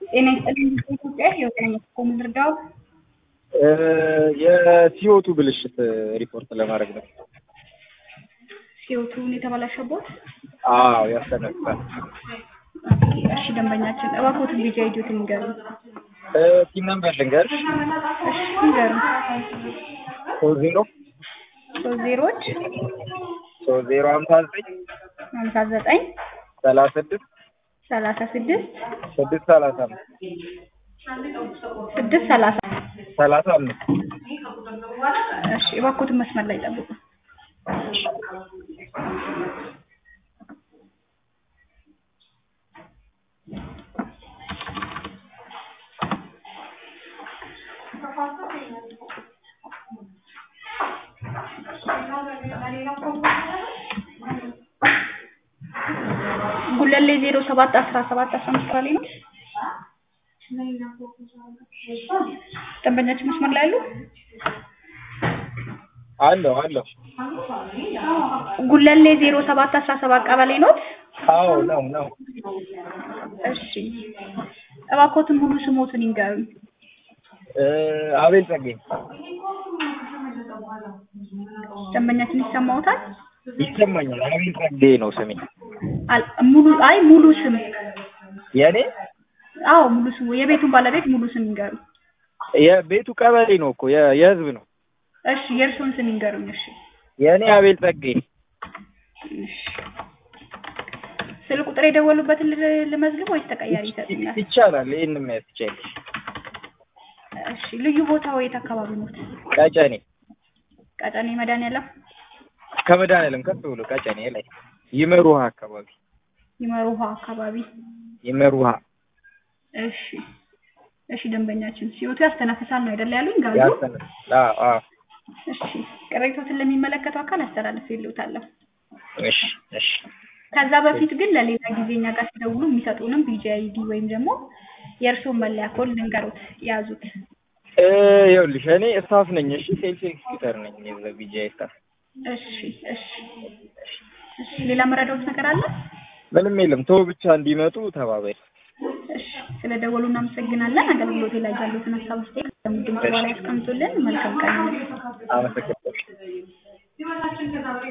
ጤና ይስጥልኝ ኢትዮጵያ የወገን መስኮ ምድርዳው የሲኦቱ ብልሽት ሪፖርት ለማድረግ ነው። ሲዮቱን የተበላሸቦት አዎ ያስተነፍሳል። እሺ ደንበኛችን እባክዎትን ቢጃ ሂዱትን ንገሩ። ቲም ነምበር ልንገርሽ እሺ ንገሩ። ሶስት ዜሮ ሶስት ዜሮዎች ሶስት ዜሮ ሀምሳ ዘጠኝ ሀምሳ ዘጠኝ ሰላሳ ስድስት ሰላሳ ስድስት ስድስት ሰላሳ አምስት ስድስት ሰላሳ ሰላሳ አምስት እሺ እባክዎትን መስመር ላይ ጠብቁ። ጉለሌ ዜሮ ሰባት አስራ ሰባት አስራ አምስት ላይ ነው። ደንበኛችን መስመር ላይ አሉ? አለሁ አለሁ። ጉለሌ ዜሮ ሰባት አስራ ሰባት ቀበሌ ኖት? አዎ ነው ነው። እሺ እባክዎትን ሙሉ ስሞትን ይንገሩኝ። አቤል ጸጌ ደንበኛችን ይሰማዎታል? ይሰማኛል። አቤል ጸጌ ነው ስሜ። አል- ሙሉ አይ ሙሉ ስም የኔ አዎ ሙሉ ስሙ የቤቱን ባለቤት ሙሉ ስም ይንገሩ። የቤቱ ቀበሌ ነው እኮ የ- የህዝብ ነው። እሺ የእርስዎን ስም ይንገሩኝ። እሺ የኔ አቤል ጸጌ እሺ ስልክ ቁጥር የደወሉበትን ል- ልመዝግብ ወይስ ተቀያሪ ይሰጡኛል? ይቻላል። ይህን ማየት ትችያለሽ። እሺ ልዩ ቦታው የት አካባቢ ኖት? ቀጨኔ ቀጨኔ መድኃኒዓለም ከመድኃኒዓለም ከፍ ብሎ ቀጨኔ ላይ ይመር ውሃ አካባቢ ይመር ውሃ አካባቢ። ይመር ውሃ እሺ እሺ ደንበኛችን ሲወቱ ያስተነፍሳል ነው አይደል ያሉኝ ጋዙ? ያሰነ አዎ አዎ እሺ ቅሬቶትን ለሚመለከተው አካል አስተላልፍ ይሉታለሁ። እሺ እሺ ከዛ በፊት ግን ለሌላ ጊዜ እኛ ጋር ሲደውሉ የሚሰጡንም ቢጂአይዲ ወይም ደግሞ የእርስዎን መለያ ኮድ ልንገሩት ያዙት። እ ይኸውልሽ እኔ ስታፍ ነኝ። እሺ ሴልስ ኤክስኪዩተር ነኝ የዛ ቢጂአይ ስታፍ። እሺ እሺ እሺ ሌላ መረዳዎት ነገር አለ? ምንም የለም። ተው ብቻ እንዲመጡ ተባባይ። እሺ ስለ ደወሉ እናመሰግናለን። አገልግሎቴ ላይ ያሉትን ሀሳብ አስተያየት ድምጽ በኋላ ያስቀምጡልን። መልካም ቀን። አመሰግናለሁ።